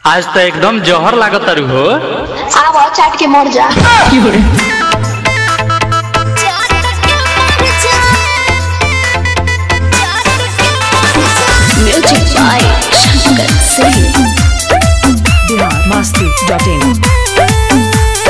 आज तो एकदम जहर लागत तारू हो आव चाट के मर जा music by Shankar Singh Bihar Masti dot in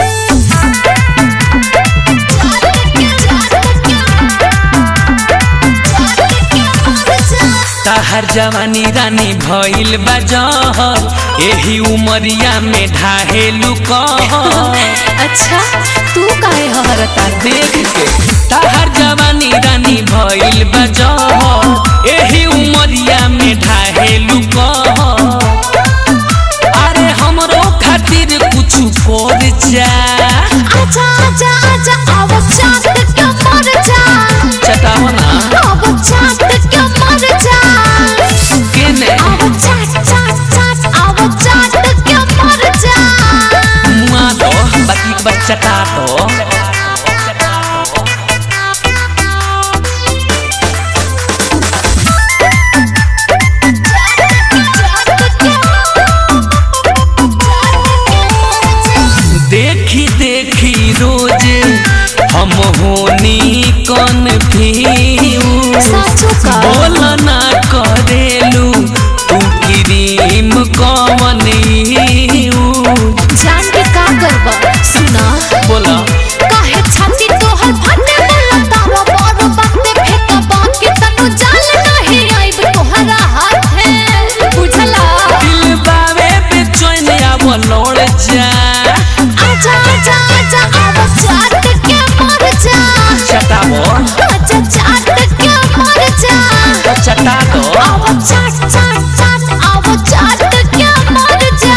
तहर जवानी रानी भइल बा जहर एही उमरिया में ढाहेलु कहर अच्छा तू काहे हरता देख के तहर जवानी रानी भइल बा जहर एही उमरिया में ढाहेलु कहर अरे हमरो खातिर कुछ कर जा आजा आजा आजा आव चाट के मर जा चटाव ना आव चाट के मर जा केने आव चाट चाट चाट आव चाट के मर जा मुआ दो बाकी के बाद चटा दो देखी देखी रोजे हम होनी कौन साचो का? बोल ना करेलू तू क्रीम कौन यूज जान के का करबा सुना बोला काहे छाती तोहर फटे बोला तावा बारो बाते फेंका बात के तनु जान नहीं आइब तोहरा हाथ है बुझला दिल बावे बेचैन आव लौड़ जा आजा आजा आजा आव चाट के मर जा चटावो आजा चाट के मर जा चटा दो आव चाट चाट चाट आव चाट के मर जा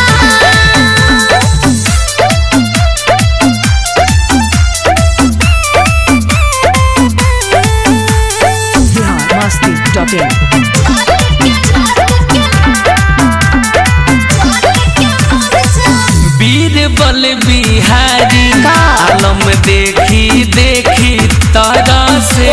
बिहार मस्ती डॉट इन बीरबल बिहारी का? आलम देखी देखी तारा से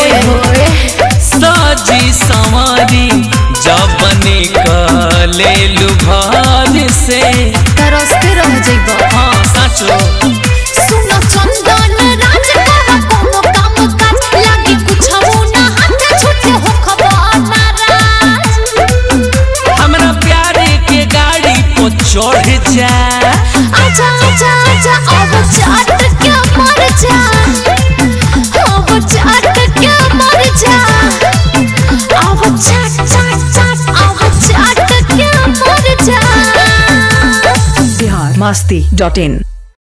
सजी संवारी जब निकले घर से तरसते रह जइबो हाँ सचो सुनो चंदन राज करा कोनो काम काज लागी कुछ हो ना हाथ छूटे हो खबर नाराज हमरा प्यारे के गाड़ी को चढ़ जा आजा आजा आजा अब चाट के मर जा अब चाट के मर जा अब चाट चाट चाट अब चाट के मर जा बिहार मस्ती डॉट इन